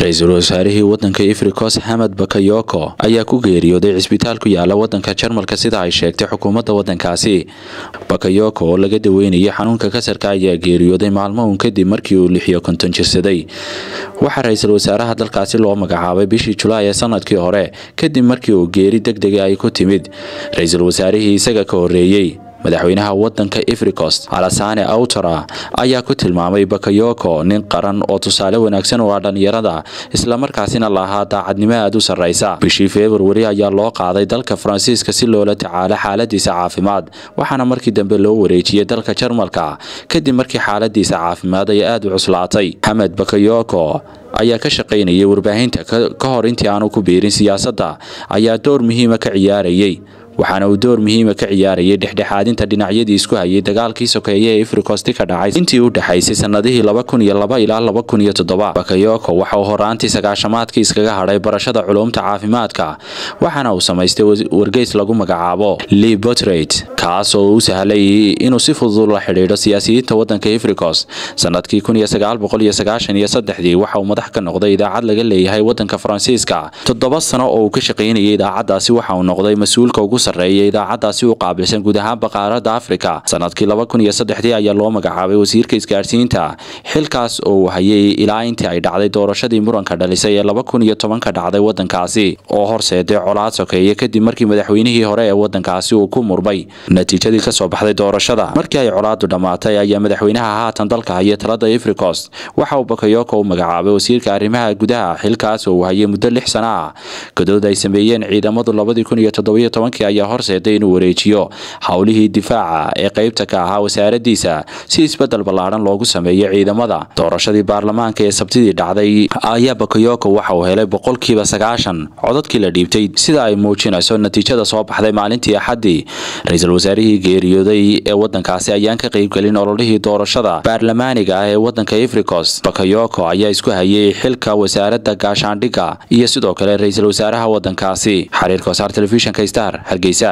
ra-iisul wasaarihii wadanka ifrikos hamed bakayoko ayaa ku geeriyooday cisbitaal ku yaala wadanka jarmalka sida ay sheegtay xukuumadda wadankaasi bakayoko oo laga daweynayay xanuunka kasarka ayaa geeriyooday maalmo uun kadib markii uu lixiyo konton jirsaday waxaa ra-iisul wasaaraha dalkaasi loo magacaabay bishii julaay ee sanadkii hore kadib markii uu geeri deg dega ay ku timid ra-iisul wasaarihii isaga ka horeeyey madaxweynaha wadanka ifrikost alasane awtara ayaa ku tilmaamay bakayoko nin qaran oo tusaale wanaagsan u ah dhallinyarada islamarkaasina lahaa daacadnimo aad u sarraysa bishii februari ayaa loo qaaday dalka faransiiska si loola tacaalo xaaladiisa caafimaad waxaana markii dambe loo wareejiyey dalka jarmalka kadib markii xaaladiisa caafimaad ay aad u cuslaatay xamed bakayoko ayaa ka shaqaynayay warbaahinta ka hor intii aanu ku biirin siyaasadda ayaa door muhiima ka ciyaarayay waxaana uu door muhiima ka ciyaarayay dhexdhexaadinta dhinacyadii isku hayay dagaalkii sokeeye ee ifrikosti ka dhacay intii u dhexaysay sanadihii laba kun iyo laba ilaa laba kun iyo toddoba bakayoko waxa uu horaantii sagaashamaadkii iskaga hadhay barashada culuumta caafimaadka waxaana uu samaystay wargeys lagu magacaabo lee botrate kaas oo u sahlay inuu si fudud la xidhiidho siyaasiyiinta wadanka ifrikos sanadkii kun iyo sagaal boqol iyo sagaashan iyo saddexdii waxa uu madax ka noqday idaacad laga leeyahay wadanka faransiiska toddoba sano oo uu ka shaqaynayay idaacaddaasi waxa uu noqday mas-uulka ugu sarreeya idaacaddaasi u qaabilsan guud ahaanba qaaradda afrika sanadkii laba kun iyo saddexdii ayaa loo magacaabay wasiirka isgaadhsiinta xilkaas oo uu hayay ilaa intii ay dhacday doorashadii muranka dhalisay ee laba kun iyo tobanka dhacday wadankaasi oo horseeday colaad sokeeye kadib markii madaxweynihii hore ee wadankaasi uu ku murmay natiijadii kasoo baxday doorashada markii ay colaadu dhammaatay ayaa madaxweynaha haatan dalka haya talada ifrikost waxa uu bakayoko u magacaabay wasiirka arrimaha gudaha xilkaas oo uu hayay muddo lix sano ah godood ay sameeyeen ciidamadu labadii kun iyo toddobiyo tobankii ayaa horseeday inuu wareejiyo howlihii difaaca ee qaybta ka ahaa wasaaradiisa si isbedel ballaadhan loogu sameeyo ciidamada doorashadii baarlamaanka ee sabtidii dhacday ayaa bakayoko waxa uu helay boqolkiiba sagaashan codadkii la dhiibtay sida ay muujinayso natiijada soo baxday maalintii axaddii ra-iisul wasaarihii geeriyooday ee wadankaasi ayaan ka qaybgelin ololihii doorashada baarlamaaniga ah ee wadanka ifrikos bakayoko ayaa isku hayay xilka wasaaradda gaashaandhigga iyo sidoo kale ra-iisul wasaaraha wadankaasi xariirka wasaar telefishinka star hargeysa